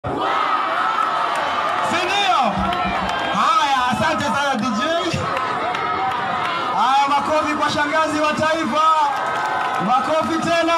si ndio? Haya, asante sana DJ. Haya, makofi kwa shangazi wa taifa, makofi tena.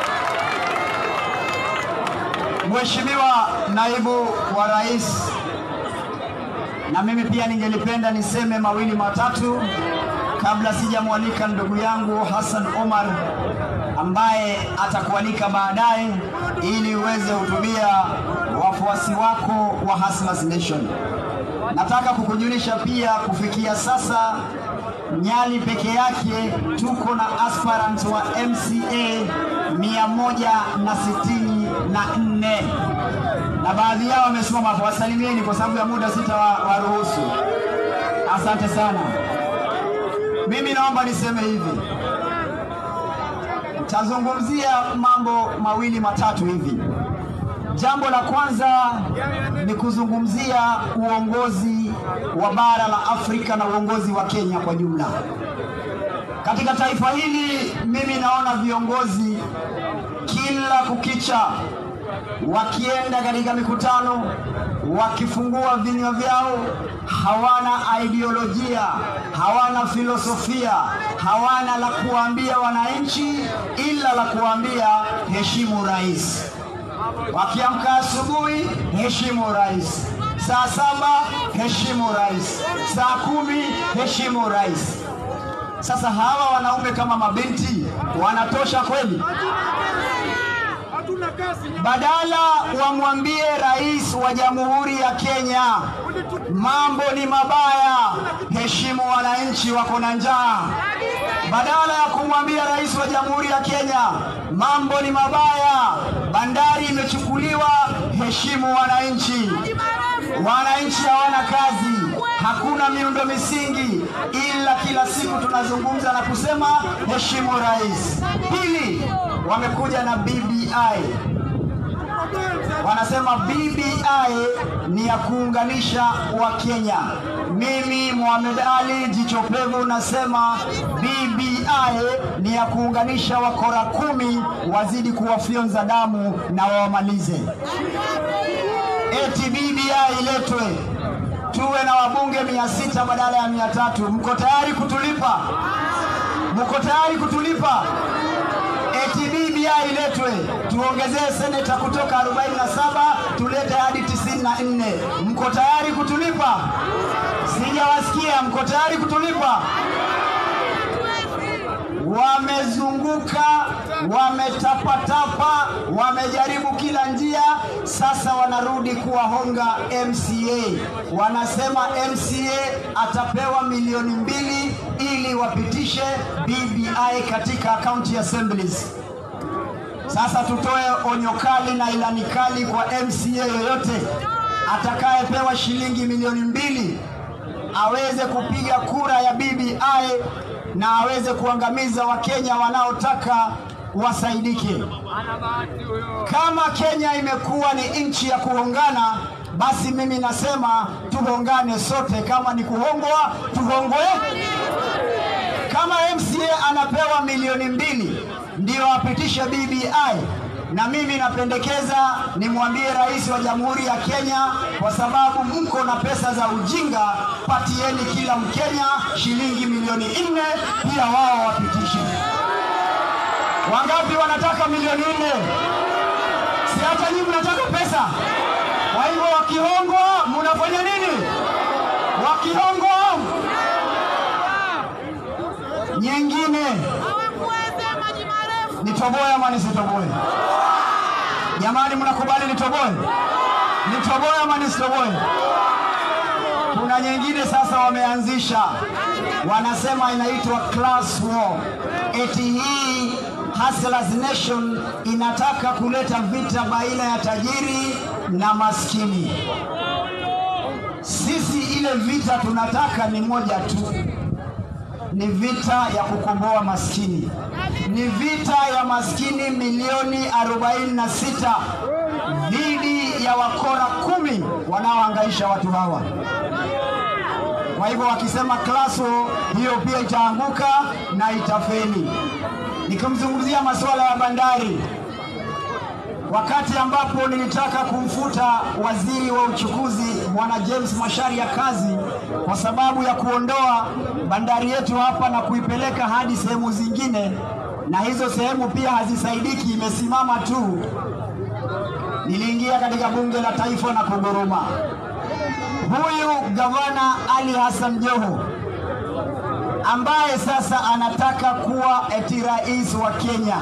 Mheshimiwa naibu wa rais, na mimi pia ningelipenda niseme mawili matatu kabla sijamwalika ndugu yangu Hassan Omar ambaye atakualika baadaye ili uweze hutubia wafuasi wako wa Hustlers Nation. Nataka kukujulisha pia kufikia sasa Nyali peke yake tuko na aspirants wa MCA mia moja na sitini na nne na baadhi yao wamesimama hapo, wasalimieni kwa sababu ya muda sitawaruhusu. Asante sana. Mimi naomba niseme hivi, tazungumzia mambo mawili matatu hivi. Jambo la kwanza ni kuzungumzia uongozi wa bara la Afrika na uongozi wa Kenya kwa jumla. Katika taifa hili mimi naona viongozi kila kukicha wakienda katika mikutano, wakifungua vinywa vyao, hawana ideolojia, hawana filosofia, hawana la kuambia wananchi, ila la kuambia heshimu rais. Wakiamka asubuhi, heshimu rais. Saa saba, heshimu rais. Saa kumi, heshimu rais. Sasa hawa wanaume kama mabinti wanatosha kweli? Badala wamwambie rais wa Jamhuri ya Kenya, mambo ni mabaya, heshimu wananchi, wako na njaa. Badala ya kumwambia rais wa Jamhuri ya Kenya, mambo ni mabaya, bandari imechukuliwa, heshimu wananchi. Wananchi hawana kazi, hakuna miundo misingi, ila kila siku tunazungumza na kusema heshimu rais. Pili, wamekuja na BBI wanasema BBI ni ya kuunganisha Wakenya. Mimi Mohamed Ali jicho pevu nasema BBI ni ya kuunganisha wakora kumi wazidi kuwafyonza damu na wawamalize. Eti BBI iletwe tuwe na wabunge mia sita badala ya mia tatu. Mko tayari kutulipa? Mko tayari kutulipa? eti BBI iletwe tuongezee seneta kutoka 47 tulete hadi 94. Mko tayari kutulipa? Sijawasikia. Mko tayari kutulipa? Wamezunguka, wametapatapa, wamejaribu kila njia, sasa wanarudi kuwahonga MCA. Wanasema MCA atapewa milioni mbili ili wapitishe BBI katika county assemblies. Sasa tutoe onyo kali na ilani kali kwa MCA yoyote atakayepewa shilingi milioni mbili aweze kupiga kura ya BBI na aweze kuangamiza Wakenya wanaotaka wasaidike. Kama Kenya imekuwa ni nchi ya kuhongana, basi mimi nasema tuhongane sote. Kama ni kuhongwa, tuhongwe. Kama MCA anapewa milioni mbili ndio apitishe BBI, na mimi napendekeza nimwambie rais wa Jamhuri ya Kenya, kwa sababu mko na pesa za ujinga, patieni kila Mkenya shilingi milioni nne, pia wao wapitishe. Wangapi wanataka milioni nne? Si hata nyinyi mnataka pesa? Kwa hivyo wakihongwa, mnafanya nini? Wakihongwa nyingine nitoboe ama nisitoboe? Jamani, mnakubali nitoboe? Nitoboe ama nisitoboe? Kuna nyingine sasa wameanzisha, wanasema inaitwa class war. Eti hii Hustlers Nation inataka kuleta vita baina ya tajiri na maskini. Sisi ile vita tunataka ni moja tu, ni vita ya kukomboa maskini, ni vita ya maskini milioni 46 dhidi ya wakora kumi wanaohangaisha watu hawa. Kwa hivyo wakisema class war, hiyo pia itaanguka na itafeli. Nikimzungumzia masuala ya bandari, wakati ambapo nilitaka kumfuta waziri wa uchukuzi bwana James Macharia kazi kwa sababu ya kuondoa bandari yetu hapa na kuipeleka hadi sehemu zingine, na hizo sehemu pia hazisaidiki, imesimama tu. Niliingia katika bunge la taifa na kuguruma. Huyu gavana Ali Hassan Joho ambaye sasa anataka kuwa eti rais wa Kenya.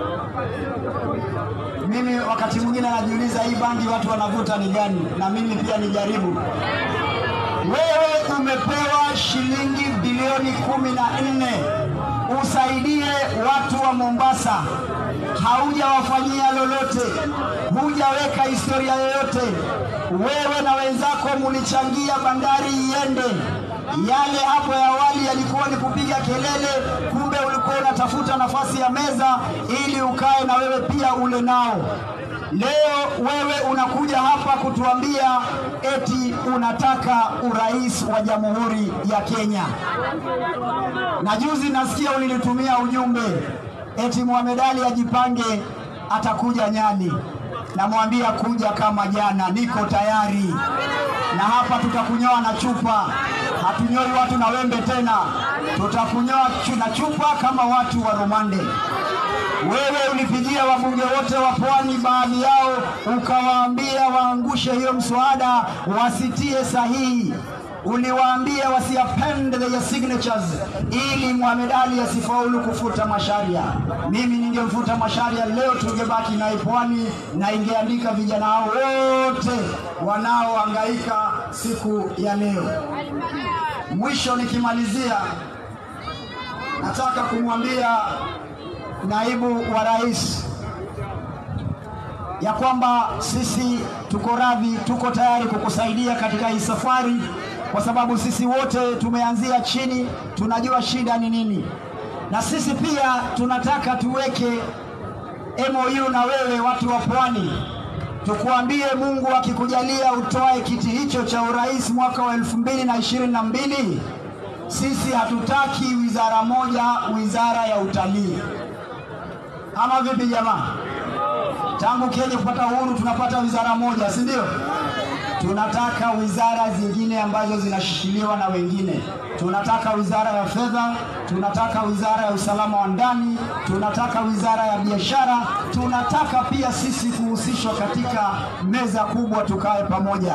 Mimi wakati mwingine najiuliza hii bangi watu wanavuta ni gani, na mimi pia nijaribu. Wewe umepewa shilingi bilioni kumi na nne usaidie watu wa Mombasa, haujawafanyia lolote, hujaweka historia yoyote. Wewe na wenzako mulichangia bandari iende yale hapo ya awali yalikuwa ni kupiga kelele, kumbe ulikuwa unatafuta nafasi ya meza ili ukae na wewe pia ule nao. Leo wewe unakuja hapa kutuambia eti unataka urais wa Jamhuri ya Kenya, na juzi nasikia ulinitumia ujumbe eti Mohamed Ali ajipange, atakuja Nyali. Namwambia kuja kama jana, niko tayari, na hapa tutakunyoa na chupa hatunyoi watu na wembe tena, tutakunyoa na chupa kama watu wa Rumande. Wewe ulipigia wabunge wote wa Pwani, baadhi yao ukawaambia waangushe hiyo mswada, wasitie sahihi. Uliwaambia wasiapende their signatures ili Mohamed Ali asifaulu kufuta Macharia. Mimi ningemfuta Macharia leo, tungebaki naye Pwani na ingeandika vijana hao wote wanaohangaika siku ya leo. Mwisho nikimalizia, nataka kumwambia naibu wa rais ya kwamba sisi tuko radhi, tuko tayari kukusaidia katika hii safari, kwa sababu sisi wote tumeanzia chini, tunajua shida ni nini, na sisi pia tunataka tuweke MOU na wewe, watu wa Pwani, tukuambie Mungu akikujalia utoe kiti hicho cha urais mwaka wa elfu mbili na ishirini na mbili sisi hatutaki wizara moja, wizara ya utalii. Ama vipi jamaa? Tangu Kenya kupata uhuru tunapata wizara moja, si ndio? Tunataka wizara zingine ambazo zinashikiliwa na wengine. Tunataka wizara ya fedha, tunataka wizara ya usalama wa ndani, tunataka wizara ya biashara, tunataka pia sisi kuhusishwa katika meza kubwa, tukae pamoja.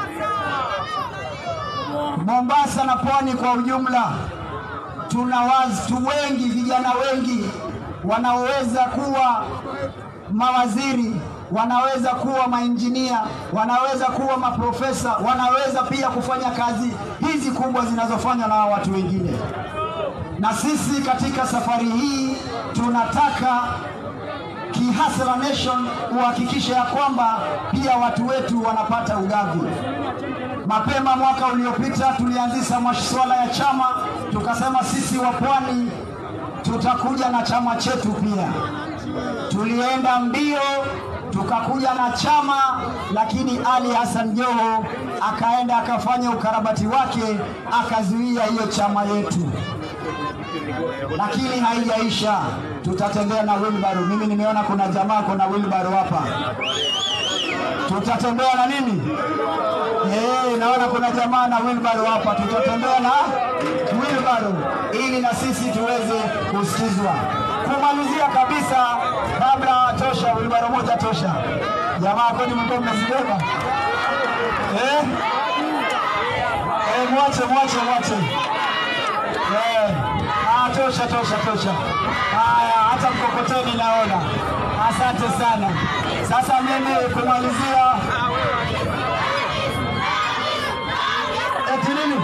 Mombasa na pwani kwa ujumla, tuna watu wengi, vijana wengi wanaoweza kuwa mawaziri, wanaweza kuwa mainjinia, wanaweza kuwa maprofesa, wanaweza pia kufanya kazi hizi kubwa zinazofanywa na watu wengine. Na sisi katika safari hii tunataka Kihasla Nation uhakikishe ya kwamba pia watu wetu wanapata ugavi. Mapema mwaka uliopita tulianzisha masuala ya chama, tukasema sisi wa Pwani tutakuja na chama chetu pia. Tulienda mbio tukakuja na chama, lakini Ali Hassan Joho akaenda akafanya ukarabati wake, akazuia hiyo chama yetu, lakini haijaisha. Tutatembea na wheelbarrow. Mimi nimeona kuna jamaa kuna wheelbarrow hapa, tutatembea na nini? Eh, naona kuna jamaa na wheelbarrow hapa, tutatembea na wheelbarrow ili na sisi tuweze kusikizwa. Kumalizia kabisa, kabla tosha, wheelbarrow moja tosha. Jamaa kwani mlikuwa mmezibeba eh? Eh, mwache mwache mwache eh. Ah, tosha tosha tosha. Haya, hata mkokoteni naona. Asante sana. Sasa mimi kumalizia eti nini?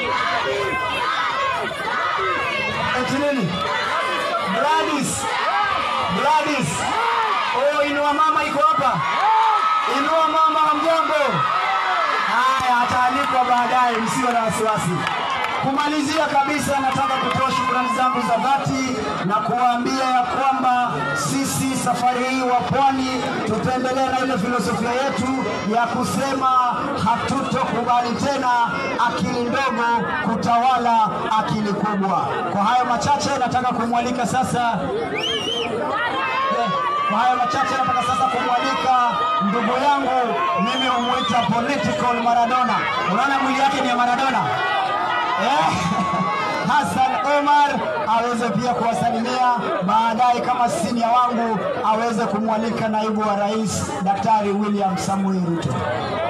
Eti nini? Gladys. Gladys. Oh, inua mama iko hapa. Inua mama, hamjambo? Haya, ataalikwa baadaye, msiwe na wasiwasi. Kumalizia kabisa, nataka kutoa shukrani zangu za dhati na kuwaambia ya kwamba sisi safari hii wa Pwani tutaendelea na ile filosofia yetu ya kusema hatutokubali tena akili ndogo kutawala akili kubwa. Kwa hayo machache, nataka kumwalika sasa yeah. Kwa hayo machache, nataka sasa kumwalika ndugu yangu, mimi humwita political Maradona. Unaona mwili yake ni ya Maradona eh? Hassan Omar aweze pia kuwasalimia baadaye, kama sinia wangu aweze kumwalika naibu wa rais Daktari William Samuel Ruto.